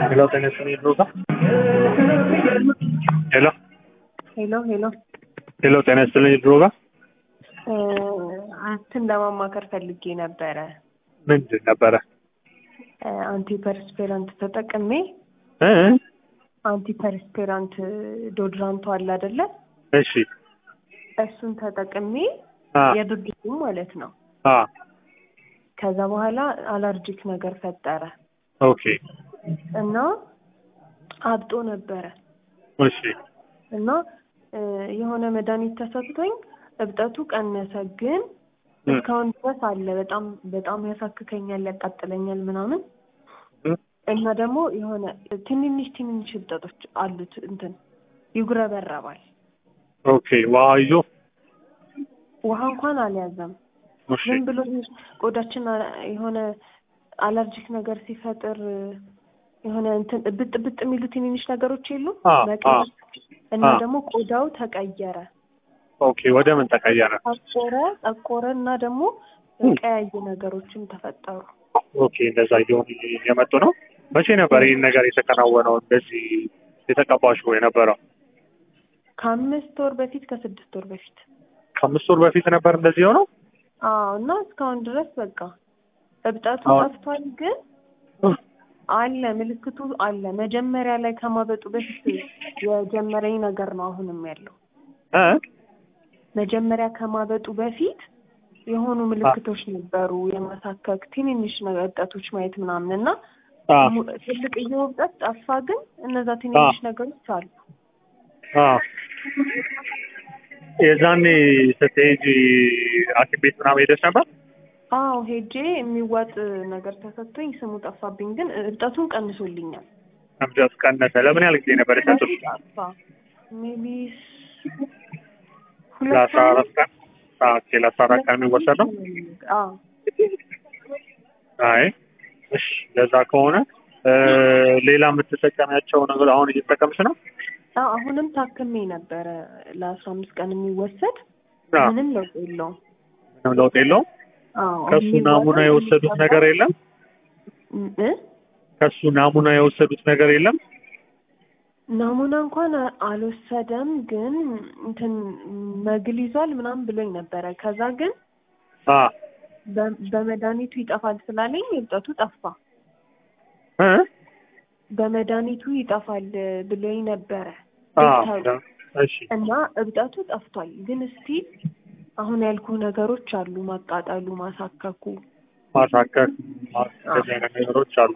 Hello, ¿tenés mi ruta? Hello, ሄሎ ሄሎ hello, ¿tenés mi ruta? አንተን ለማማከር ፈልጌ ነበረ። ምንድን ነበረ? አንቲፐርስፔራንት ተጠቅሜ እ? አንቲፐርስፔራንት ዶድራንቱ አለ አይደለ? እሺ እሱን ተጠቅሜ አ የድርጅቱ ማለት ነው። አ ከዛ በኋላ አለርጂክ ነገር ፈጠረ ኦኬ እና አብጦ ነበረ እሺ እና እ የሆነ መድኃኒት ተሰጥቶኝ እብጠቱ ቀነሰ፣ ግን እ እስካሁን ድረስ አለ። በጣም በጣም ያሳክከኛል፣ ያቃጥለኛል ምናምን እ እና ደግሞ የሆነ ትንንሽ ትንንሽ እብጠቶች አሉት። እንትን ይጉረበረባል። ኦኬ ውሃ ይዞ ውሃ እንኳን አልያዘም። እሺ ዝም ብሎ ቆዳችን አ- የሆነ አለርጂክ ነገር ሲፈጥር የሆነ እንትን እብጥ እብጥ የሚሉ ትንንሽ ነገሮች የሉ አ አ እና አ ደግሞ ቆዳው ተቀየረ፣ ኦኬ ወደ ምን ተቀየረ? ጠቆረ ጠቆረ እና ደግሞ እ ቀያይ ነገሮችም ተፈጠሩ። ኦኬ እንደዛ እየሆኑ የመጡ ነው። መቼ ነበር ይህን ነገር የተከናወነው? እንደዚህ የተቀባሽው የነበረው? ከአምስት ወር በፊት ከስድስት ወር በፊት ከአምስት ወር በፊት ነበር እንደዚህ የሆነው? አዎ። እና እስካሁን ድረስ በቃ እብጠቱ አሁን ጠፍቷል፣ ግን እ አለ ምልክቱ አለ። መጀመሪያ ላይ ከማበጡ በፊት የጀመረኝ ነገር ነው አሁንም ያለው። እ መጀመሪያ ከማበጡ በፊት የሆኑ አ ምልክቶች ነበሩ፣ የማሳከክ ትንንሽ ነገር እብጠቶች ማየት ምናምን እና አ mu- ትልቅዬው እብጠት ጠፋ፣ ግን እነዛ አ ትንንሽ ነገሮች አሉ። አ የዛኔ ስትሄጂ ሐኪም ቤት ምናምን ሄደሽ ነበር? አዎ ሄጄ የሚዋጥ ነገር ተሰጥቶኝ ስሙ ጠፋብኝ፣ ግን እብጠቱን ቀንሶልኛል። እብደት ቀነሰ። ለምን ያህል ጊዜ ነበር የሰጡሽ? ጠፋ ሜቢ ሁለት ለአስራ ሳምንት አራት ቀን ኦኬ፣ ለአስራ አራት ሁለት ቀን የሚወሰድ ነው። አዎ አይ እሺ፣ ለዛ ከሆነ እ ሌላ የምትጠቀሚያቸው ነገር አሁን እየተጠቀምሽ ነው? አዎ አሁንም ታክሜ ነበረ ለአስራ አምስት ቀን የሚወሰድ አ ምንም ለውጥ የለውም። ምንም ለውጥ የለውም። አዎ ከሱ ናሙና የሚዋጠው የወሰዱት የሚቀባው ነገር የለም። እ ከሱ ናሙና የወሰዱት ነገር የለም። ናሙና እንኳን አ- አልወሰደም፣ ግን እንትን መግል ይዟል ምናምን ብሎኝ ነበረ። ከዛ ግን አ በ- በመድኃኒቱ ይጠፋል ስላለኝ እብጠቱ ጠፋ። እ በመድኃኒቱ ይጠፋል ብሎኝ ነበረ አ ዶክተሩ እሺ እና እብጠቱ ጠፍቷል። ግን እስቲል አሁን ያልኩ ነገሮች አሉ፣ ማቃጠሉ፣ ማሳከኩ። ማሳከክ አዎ እንደዚህ አይነት ነገሮች አሉ።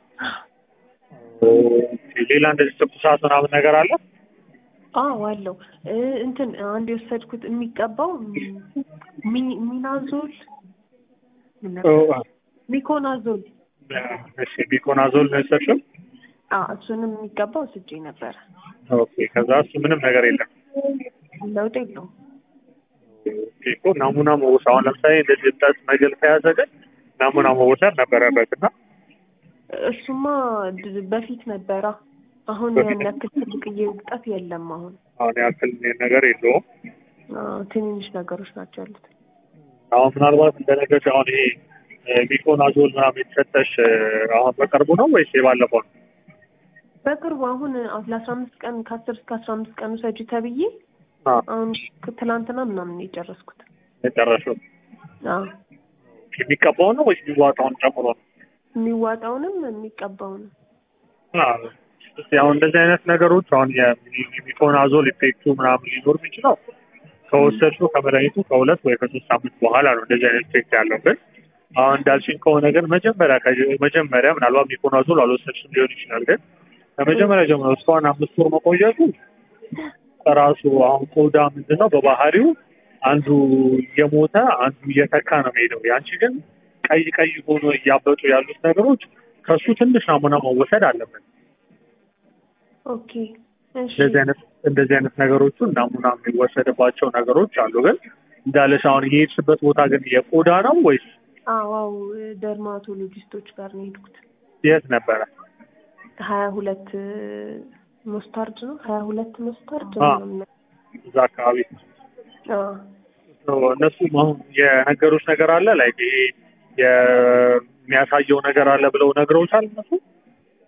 ኦኬ፣ ሌላ እንደዚህ ትኩሳት ምናምን ነገር አለ? አዎ አለው እ እንትን አንድ የወሰድኩት የሚቀባው ሚ- ሚናዞል ምን ኦ፣ ነበር? ሚኮናዞል እሺ ቢኮናዞል ነው የወሰድሽው? አዎ እሱንም የሚቀባው ስጄ ነበረ። ኦኬ፣ ከዛ እሱ ምንም ነገር የለም። ለውጥ የለውም። ኦኬ እኮ ናሙና መወሰድ አሁን ለምሳሌ እንደዚህ እብጠት መግል ከያዘ ግን ናሙና መወሰድ ነበረበት እና እሱማ ድ- በፊት ነበራ። አሁን በፊት ያን ያክል ትልቅዬ እብጠት የለም። አሁን አሁን ያክል ነገር የለውም። አዎ፣ ትንንሽ ነገሮች ናቸው ያሉት። አሁን ምናልባት እንደነገርሽ አሁን ይሄ እ ቢኮናዞል ምናምን የተሰጠሽ እ አሁን በቅርቡ ነው ወይስ የባለፈው ነው? በቅርቡ አሁን ለአስራ አምስት ቀን ከአስር እስከ አስራ አምስት ቀን ውሰጂ ተብዬ አ አሁን ትላንትና ምናምን ነው የጨረስኩት። የጨረሽው አዎ የሚቀባው ነው ወይስ የሚዋጣውን ጨምሮ ነው? የሚዋጣውንም የሚቀባውንም አዎ። እስኪ አሁን እንደዚህ አይነት ነገሮች አሁን የሚኮናዞል ኢፌክቱ ምናምን ሊኖር የሚችለው ከወሰድሽው ከመድኃኒቱ ከሁለት ወይ ከሶስት ሳምንት በኋላ ነው እንደዚህ አይነት ኢፌክት ያለው። ግን አሁን እንዳልሽኝ ከሆነ ግን መጀመሪያ ከ- መጀመሪያ ምናልባት ሚኮናዞል አልወሰድሽም ሊሆን ይችላል። ግን ከመጀመሪያ ጀምሮ እስካሁን አምስት ወር መቆየቱ ራሱ አሁን ቆዳ ምንድን ነው በባህሪው አንዱ እየሞተ አንዱ እየተካ ነው የሚሄደው። ያንቺ ግን ቀይ ቀይ ሆኖ እያበጡ ያሉት ነገሮች ከሱ ትንሽ ናሙና መወሰድ አለበት። ኦኬ እሺ እንደዚህ አይነት እንደዚህ አይነት ነገሮቹ ናሙና የሚወሰድባቸው ነገሮች አሉ። ግን እንዳለሽ አሁን የሄድሽበት ቦታ ግን የቆዳ ነው ወይስ አዋው ደርማቶሎጂስቶች ጋር ነው የሄድኩት። የት ነበረ? ሀያ ሁለት ሞስታርድ ነው ሀያ ሁለት ሞስታርድ አ ምናምን እዛ አካባቢ አዎ እነሱ አሁን የነገሩሽ ነገር አለ ላይ ይሄ የሚያሳየው ነገር አለ ብለው ነግረውሻል እነሱ?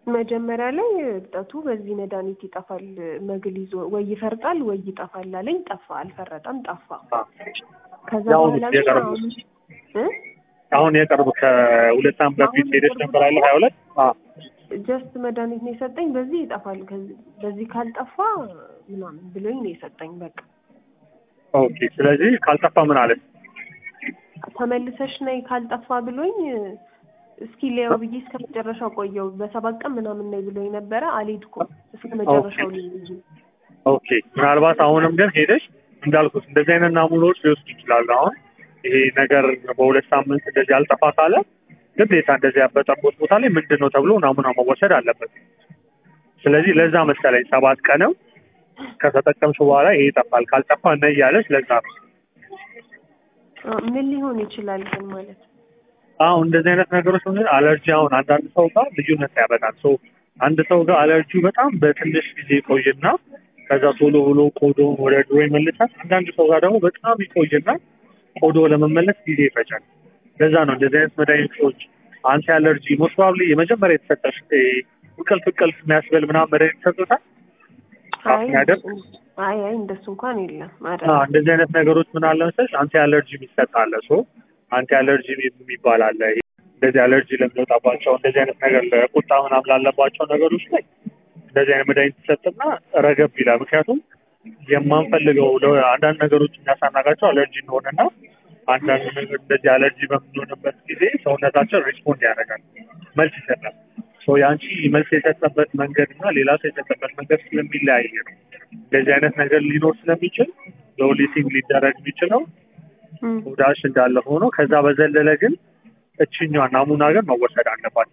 መጀመሪያ ላይ እብጠቱ በዚህ መድኃኒት ይጠፋል፣ መግል ይዞ ወይ ይፈርጣል ወይ ይጠፋል አለኝ። ጠፋ፣ አልፈረጠም፣ ጠፋ። ከዛ ያው በኋላ ግን የቀረቡ አሁን እ አሁን የቅርብ ከሁለት ዓመት በፊት አሁን ሄደች የቅርብ ነበር አለ ሀያ ሁለት ጀስት መድኃኒት ነው የሰጠኝ። በዚህ ይጠፋል፣ ከዚህ በዚህ ካልጠፋ ምናምን ብሎኝ ነው የሰጠኝ። በቃ ኦኬ። ስለዚህ ካልጠፋ ምን አለ? ተመልሰሽ ነይ ካልጠፋ ብሎኝ እስኪ ሊያው ብዬ እስከ መጨረሻው ቆየው። በሰባት ቀን ምናምን ነይ ብሎኝ ነበረ። አልሄድኩም እስከ መጨረሻው ልይ ብዬ ኦኬ። ምናልባት አሁንም ግን ሄደሽ እንዳልኩት እንደዚህ አይነት ናሙናዎች ሊወስዱ ይችላሉ። አሁን ይሄ ነገር በሁለት ሳምንት እንደዚህ አልጠፋ ካለ ግዴታ እንደዚህ ያበጠበት ቦታ ላይ ምንድን ነው ተብሎ ናሙና መወሰድ አለበት። ስለዚህ ለዛ መሰለኝ ሰባት ቀንም ከተጠቀምሽ በኋላ ይሄ ይጠፋል፣ ካልጠፋ እና እያለች ለዛ ነው አ፣ ምን ሊሆን ይችላል ግን ማለት አሁን እንደዚህ አይነት ነገሮች ምን አለርጂ አሁን አንዳንድ ሰው ጋር ልዩነት ያበጣል። ሶ አንድ ሰው ጋር አለርጂ በጣም በትንሽ ጊዜ ይቆይና ከዛ ቶሎ ብሎ ቆዶውን ወደ ድሮ ይመልሳል። አንዳንድ ሰው ጋር ደግሞ በጣም ይቆይና ቆዶ ለመመለስ ጊዜ ይፈጃል። ለዛ ነው እንደዚህ አይነት መድኃኒቶች አንቲ አለርጂ ሞስት ፕሮባብሊ የመጀመሪያ የተሰጠሽ ይሄ እንቅልፍ እንቅልፍ የሚያስበል ምናምን መድኃኒት ተሰጥቶታል። አይ ያደርግ አይ አይ እንደሱ እንኳን የለም አዎ፣ አይደለም። እንደዚህ አይነት ነገሮች ምን አለ መሰለሽ አንቲ አለርጂ የሚሰጥ አለ። ሶ አንቲ አለርጂ የሚባል አለ። ይሄ እንደዚህ አለርጂ ለሚወጣባቸው እንደዚህ አይነት ነገር ለቁጣ ምናምን ላለባቸው ነገሮች ላይ እንደዚህ አይነት መድኃኒት ይሰጥና ረገብ ይላል። ምክንያቱም የማንፈልገው ለ- አንዳንድ ነገሮች የሚያሳናጋቸው አለርጂ እንደሆነና አንዳንድ ነገር እንደዚህ አለርጂ በምንሆንበት ጊዜ ሰውነታችን ሪስፖንድ ያደርጋል፣ መልስ ይሰጣል። ሶ የአንቺ መልስ የሰጠበት መንገድ እና ሌላ ሰው የሰጠበት መንገድ ስለሚለያይ ነው። እንደዚህ አይነት ነገር ሊኖር ስለሚችል ለኦሊቲንግ ሊደረግ የሚችለው እም፣ ቆዳሽ እንዳለ ሆኖ ከዛ በዘለለ ግን እችኛዋ ናሙና ግን መወሰድ አለባት።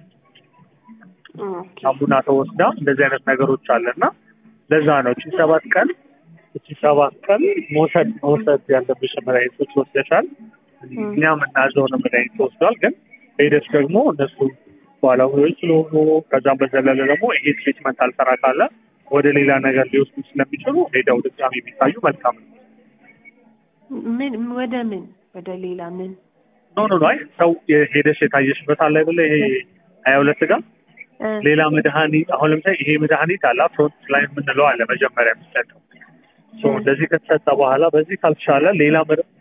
ኦኬ። ናሙና ተወስዳ እንደዚህ አይነት ነገሮች አለና ለዛ ነው እቺ ሰባት ቀን እቺ ሰባት ቀን መውሰድ መውሰድ ያለብሽ መድኃኒቶች ወስደሻል። እኛ የምናዘውን መድኃኒት ተወስዷል። ግን ሄደሽ ደግሞ እነሱ ባለሙያዎች ስለሆኑ ከዛም በዘለለ ደግሞ ይሄ ትሪትመንት አልሰራ ካለ ወደ ሌላ ነገር ሊወስዱ ስለሚችሉ ሄደው ድጋሚ የሚታዩ መልካም ነው። ምን ወደ ምን ወደ ሌላ ምን ኖ ኖ ኖ አይ ሰው ሄደሽ የታየሽበት አለ አይደለ ይሄ ሀያ ሁለት ጋር እ፣ ሌላ መድኃኒት አሁን ለምሳሌ ይሄ መድኃኒት አለ ፍሮንት ላይን የምንለው አለ መጀመሪያ የሚሰጠው ሶ እንደዚህ ከተሰጠ በኋላ በዚህ ካልተሻለ ሌላ መድ-